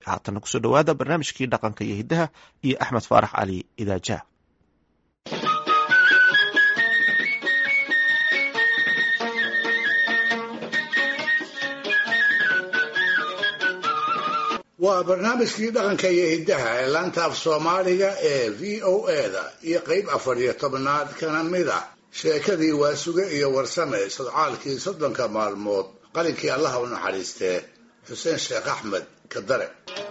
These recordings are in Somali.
haatana kusoo dhowaada barnaamijkii dhaqanka iyo hiddaha iyo axmed faarax cali idaajaha waa barnaamijkii dhaqanka iyo hiddaha ee laanta af soomaaliga ee v o eda iyo qeyb afar iyo tobnaad kana mid ah sheekadii waasuge iyo warsame sodcaalkii soddonka maalmood qalinkii allaha u naxariistee xuseen sheekh axmed kadare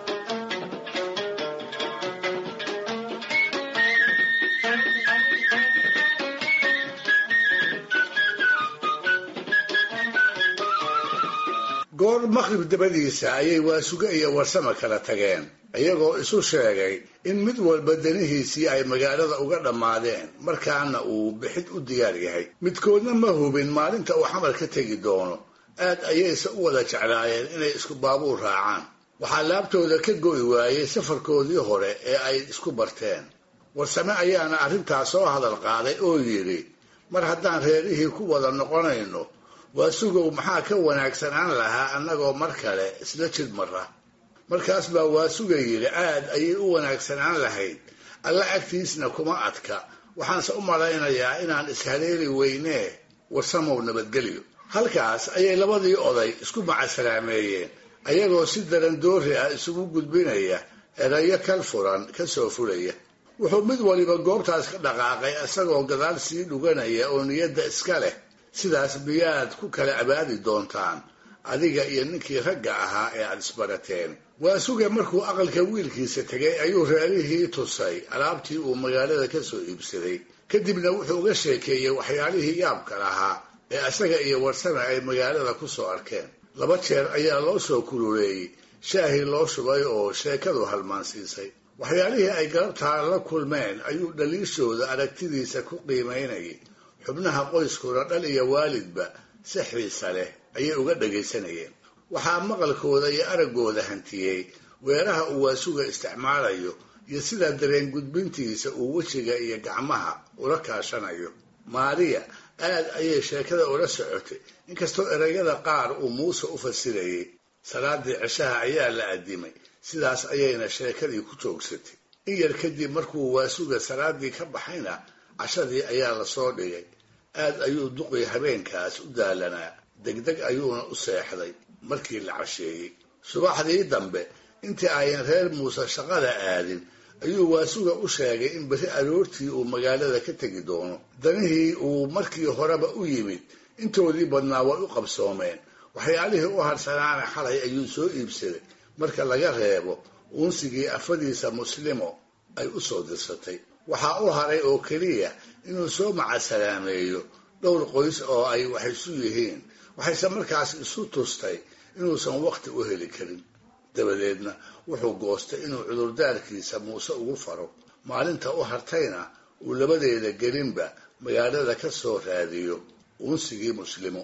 goor maqrib dabadiisa ayay waasuge iyo warsame kala tageen iyagoo isu sheegay in mid walba danihiisii ay magaalada uga dhammaadeen markaana uu bixid u diyaar yahay midkoodna ma hubin maalinta uu xamar ka tegi doono aad ayayse u wada jeclaayeen inay isku baabuur raacaan waxaa laabtooda ka go'i waayey safarkoodii hore ee ay isku barteen warsame ayaana arrintaas soo hadal qaaday oo yidhi mar haddaan reerihii ku wada noqonayno waasugow maxaa ka wanaagsanaan lahaa annagoo mar kale isla jid mara markaas baa waasuga yidhi aad ayay u wanaagsanaan lahayd alla agtiisna kuma adka waxaanse u malaynayaa inaan ishaleeli weynee warsamow nabadgelyo halkaas ayay labadii oday isku macasalaameeyeen ayagoo si daran doori ah isugu gudbinaya erayo kal furan ka soo fulaya wuxuu mid waliba goobtaas ka dhaqaaqay isagoo gadaal sii dhuganaya oo niyadda iska leh sidaas miyaad ku kala abaadi doontaan adiga iyo ninkii ragga ahaa ee aada isbarateen waasuge markuu aqalka wiilkiisa tegay ayuu reerihii tusay alaabtii uu magaalada ka soo iibsaday kadibna wuxuu uga sheekeeyey waxyaalihii yaabka lahaa ee isaga iyo warsame ay magaalada ku soo arkeen laba jeer ayaa loo soo kululeeyey shaahii loo shubay oo sheekadu halmaansiisay waxyaalihii ay galabtaa la kulmeen ayuu dhaliishooda aragtidiisa ku qiimaynayay xubnaha qoyskuna dhal iyo waalidba si xiisa leh ayay uga dhagaysanayeen waxaa maqalkooda iyo araggooda hantiyey weeraha uu waasuga isticmaalayo iyo sidaa dareen gudbintiisa uu wejiga iyo gacmaha ula kaashanayo maariya aad ayay sheekada ula socotay inkastoo erayada qaar uu muuse u fasirayay salaadii cishaha ayaa la addimay sidaas ayayna sheekadii ku joogsatay in yar kadib markuu waasuga salaadii ka baxayna cashadii ayaa lasoo dhigay aad ayuu duqii habeenkaas u daalanaa degdeg ayuuna u seexday markii la casheeyey subaxdii dambe intii ayan reer muuse shaqada aadin ayuu waasuga u sheegay in beri aroortii uu magaalada ka tegi doono danihii uu markii horeba u yimid intoodii badnaa way u qabsoomeen waxyaalihii u harsanaana xalay ayuu soo iibsaday marka laga reebo uunsigii afadiisa muslimo ay u soo dirsatay waxaa u haray oo keliya inuu soo macasalaameeyo dhowr qoys oo ay wax isu yihiin waxayse markaas isu tustay inuusan waqti u heli karin dabadeedna wuxuu goostay inuu cudurdaarkiisa muuse ugu faro maalinta u hartayna uu labadeeda gelinba magaalada ka soo raadiyo uunsigii muslimo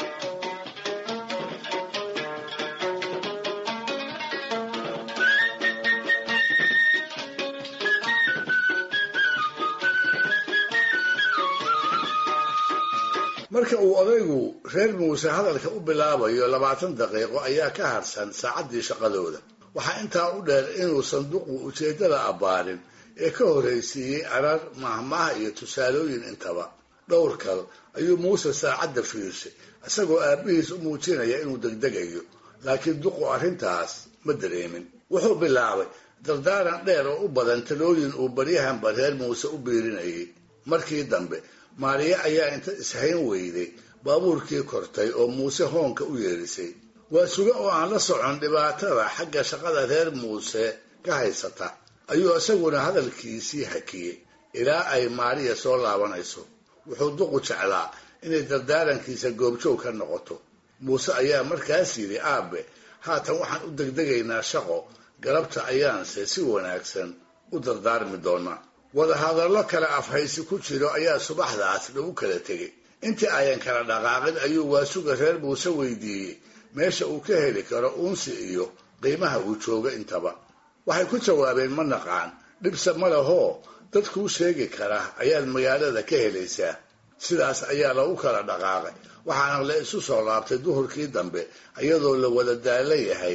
marka uu odaygu reer muuse hadalka u bilaabayo labaatan daqiiqo ayaa ka harsan saacaddii shaqadooda waxaa intaa u dheer inuu sanduuqu ujeeddada abbaarin ee ka horraysiiyey arar mahmaha iyo tusaalooyin intaba dhowr kal ayuu muuse saacadda fiirshay isagoo aabbihiis u muujinaya inuu degdegayo laakiin duqu arrintaas ma dareemin wuxuu bilaabay dardaaran dheer oo u badan talooyin uu baryahanba reer muuse u biirinayay markii dambe maariya ayaa inta ishayn weyday baabuurkii kortay oo muuse hoonka u yeedhisay waa suge oo aan la socon dhibaatada xagga shaqada reer muuse ka haysata ayuu isaguna hadalkiisii hakiyey ilaa ay maariya soo laabanayso wuxuu duqu jeclaa inay dardaarankiisa goobjoog ka noqoto muuse ayaa markaas yidhi aabe haatan waxaan u degdegaynaa shaqo galabta ayaanse si wanaagsan u dardaarmi doonaa wadahadallo kale afhaysi ku jiro ayaa subaxdaas lagu kala tegay intii ayan kala dhaqaaqin ayuu waasuga reer muuse weydiiyey meesha uu ka heli karo uunsi iyo qiimaha uu joogo intaba waxay ku jawaabeen ma naqaan dhibse ma lehoo dad kuu sheegi kara ayaad magaalada ka helaysaa sidaas ayaa lagu kala dhaqaaqay waxaana la isu soo laabtay duhurkii dambe iyadoo la wada daalan yahay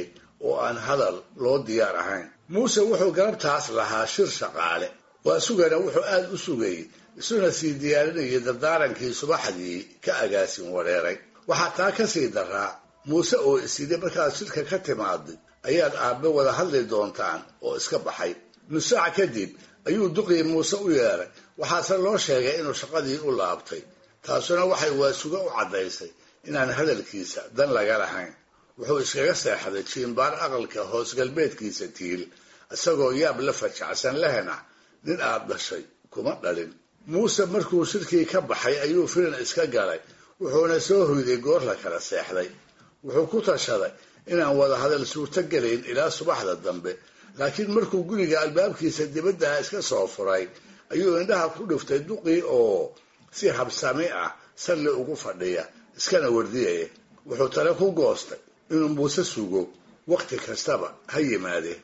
oo aan hadal loo diyaar ahayn muuse wuxuu galabtaas lahaa shir shaqaale waa sugana wuxuu aada u sugayey isuna sii diyaarinayay dardaarankii subaxdii ka agaasin wareeray waxaa taa ka sii daraa muuse oo isidhi markaad shirka ka timaaday ayaad aabbe wada hadli doontaan oo iska baxay nusaac kadib ayuu duqii muuse u yeedhay waxaase loo sheegay inuu shaqadii u laabtay taasuna waxay waasuga u caddaysay inaan hadalkiisa dan laga lahayn wuxuu iskaga seexday jiimbaar aqalka hoos galbeedkiisa tiil isagoo yaab la fajacsan lehna nin aad dhashay kuma dhalin muuse markuu shirkii ka baxay ayuu firin iska galay wuxuuna soo hoyday goor la kala seexday wuxuu ku tashaday inaan wada hadal suurto gelayn ilaa subaxda dambe laakiin markuu guriga albaabkiisa dibaddaha iska soo furay ayuu indhaha ku dhiftay duqii oo si habsami ah salli ugu fadhiya iskana wardiyaya wuxuu tale ku goostay inuu muuse sugo wakhti kastaba ha yimaadee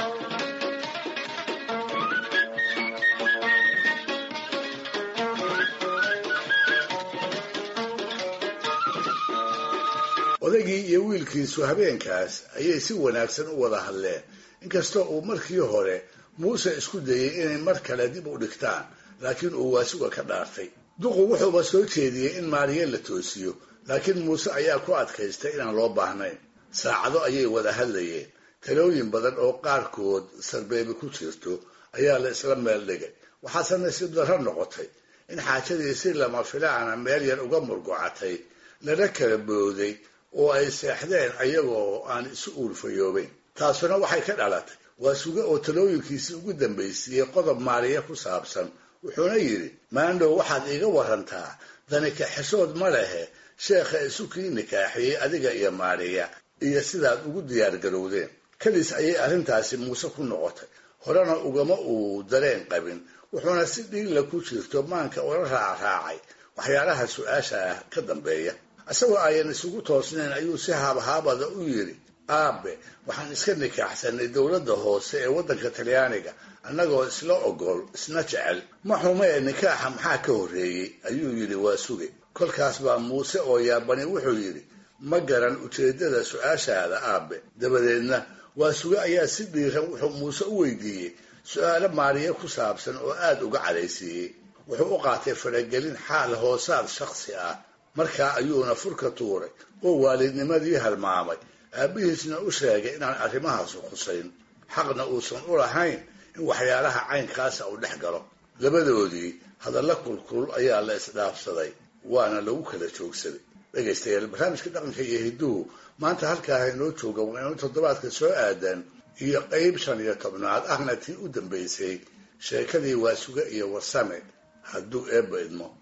odaygii iyo wiilkiisu habeenkaas ayay si wanaagsan u wada hadleen inkastoo uu markii hore muuse isku dayey inay mar kale dib u dhigtaan laakiin uu waasuga ka dhaartay duqu wuxuuba soo jeediyey in maariye la toosiyo laakiin muuse ayaa ku adkaystay inaan loo baahnayn saacado ayay wada hadlayeen talooyin badan oo qaarkood sarbeebi ku jirto ayaa la isla meel dhigay waxaase nasiib darro noqotay in xaajadii si lama filaana meel yar uga murgocatay lana kala booday oo ay seexdeen ayagoo aan isu uurfayoobayn taasuna waxay ka dhalatay waa suge oo talooyinkiisii ugu dambaysiiyey qodob maariye ku saabsan wuxuuna yidhi maandhow waxaad iiga warantaa dani kaxeshood ma lehe sheekha isu kii nikaaxiyey adiga iyo maariya iyo sidaad ugu diyaargarowdeen keliis ayay arrintaasi muuse ku noqotay horena ugama uu dareen qabin wuxuuna si dhiigla ku jirto maanka ula raacraacay waxyaalaha su-aasha ah ka dambeeya isagoo ayan isugu toosnayn ayuu si haabhaabada u yidhi aabe waxaan iska nikaaxsanay dowladda hoose ee waddanka talyaaniga annagoo isla ogol isna jecel ma xumee nikaaxa maxaa ka horreeyey ayuu yidhi waa suge kolkaas baa muuse oo yaabani wuxuu yidhi ma garan ujeeddada su-aashaada aabe dabadeedna waa suge ayaa si dhiiran wuxuu muuse u weydiiyey su-aalo maariye ku saabsan oo aada uga cadhaysiiyey wuxuu u qaatay faragelin xaal hoosaad shakhsi ah markaa ayuuna furka tuuray oo waalidnimadii halmaamay aabbihiisna u sheegay inaan arrimahaasu khusayn xaqna uusan u lahayn in waxyaalaha caynkaasa uu dhex galo labadoodii hadalla kulkul ayaa la isdhaafsaday waana lagu kala joogsaday dhegaystayaal barnaamijka dhaqanka iyo hidduhu maanta halkaa inoo jooga waa inuu toddobaadka soo aadan iyo qeyb shan iyo tobnaad ahna tii u dambaysay sheekadii waasuge iyo warsame hadduu eebba idmo